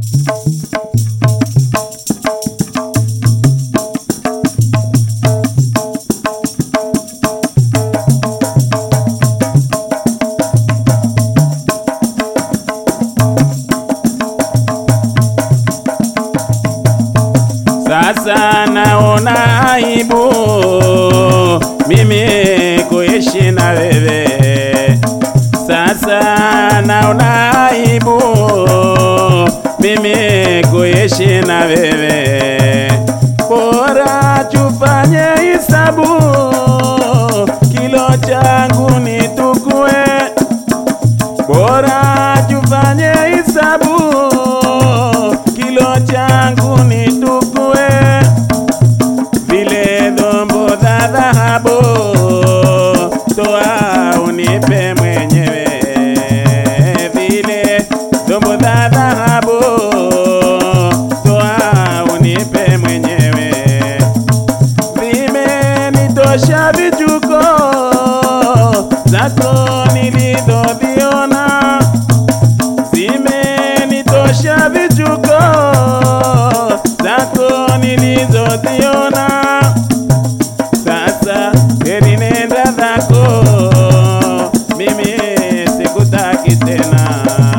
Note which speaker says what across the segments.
Speaker 1: Sasa naona aibu mimi kuishi na wewe. Sasa naona aibu mimi kuishi na wewe. Bora tufanye hisabu, kilo changu nitukue. Bora tufanye hisabu, kilo changu nitukue vile dhombo za dhahabu, toa unipe mwenyewe. Vile dhombo za dhahabu, toa unipe mwenyewe. Vimenitosha vichuko zako nilizoviona, zimenitosha vichuko zako nilizoziona. Sasa heri nenda zako, mimi sikutaki tena.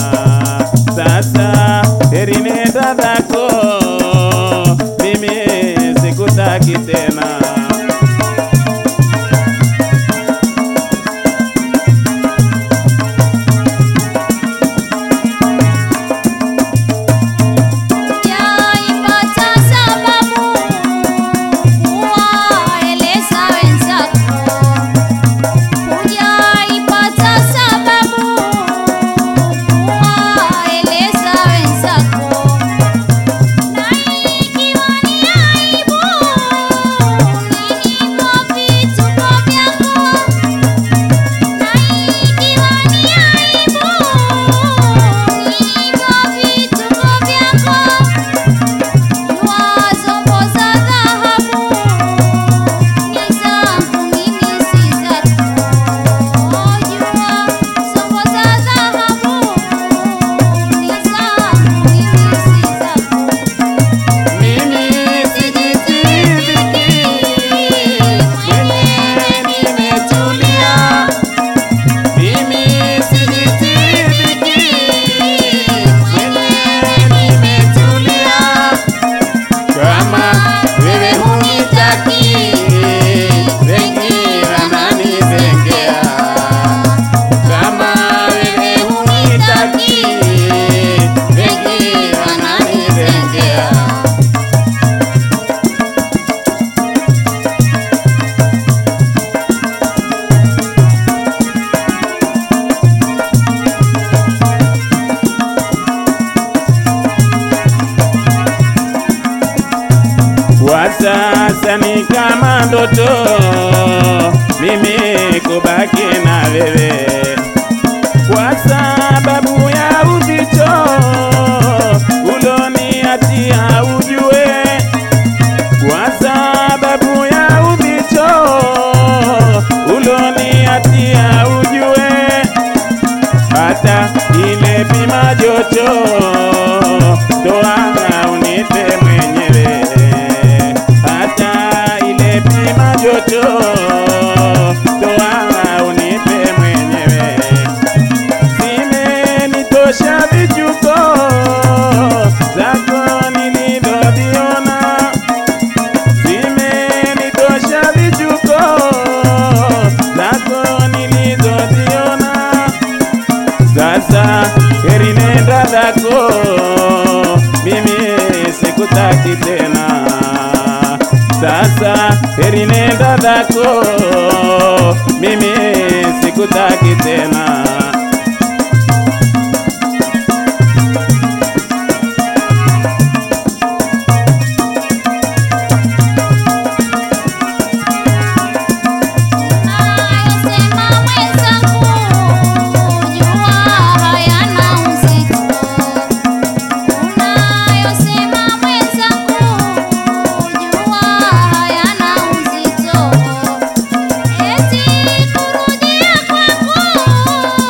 Speaker 1: Sasa heri nenda zako, mimi sikutaki tena.
Speaker 2: Hujaipata sababu kuwaeleza wenzako, hujaipata sababu kuwaeleza wenzako, na ikiwa ni aibu nilivyo vituko vyako, na ikiwa ni aibu nilivyo vituko vyako Wazombo za dhahabu ni zangu mimi si zako. Jua zombo za dhahabu ni zangu mimi si zako.
Speaker 1: Mimi sijitiriki, mwenyewe nimetulia. Mimi sijitiriki, mwenyewe nimetulia. Kama wewe hunitaki, wengi wananizengea. Kama wewe hunitaki, wengi wananizengea. Kwa sasa ni kama ndoto, mimi kubaki na wewe, kwa sababu ya uzito uloniatia ujue, kwa sababu ya uzito uloniatia ujue, hata ile pima joto toa unipe mwenyewe, hata ile pima joto toa unipe mwenyewe. Zimenitosha vichuko zako nilivyoviona, zimenitosha vichuko zako nilizoziona. Sasa heri nenda zako, mimi sikutaki tena. Sasa heri nenda zako, mimi sikutaki tena.
Speaker 2: Unayosema mwenzangu, jua hayana uzito. Unayosema mwenzangu, jua hayana uzito. Eti kurudia kwangu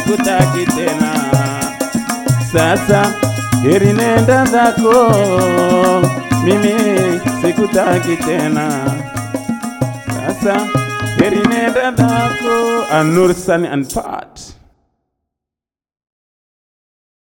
Speaker 1: sikutaki tena. Sasa heri nenda zako, mimi sikutaki tena. Sasa heri nenda zako. Anur Sani and Pat.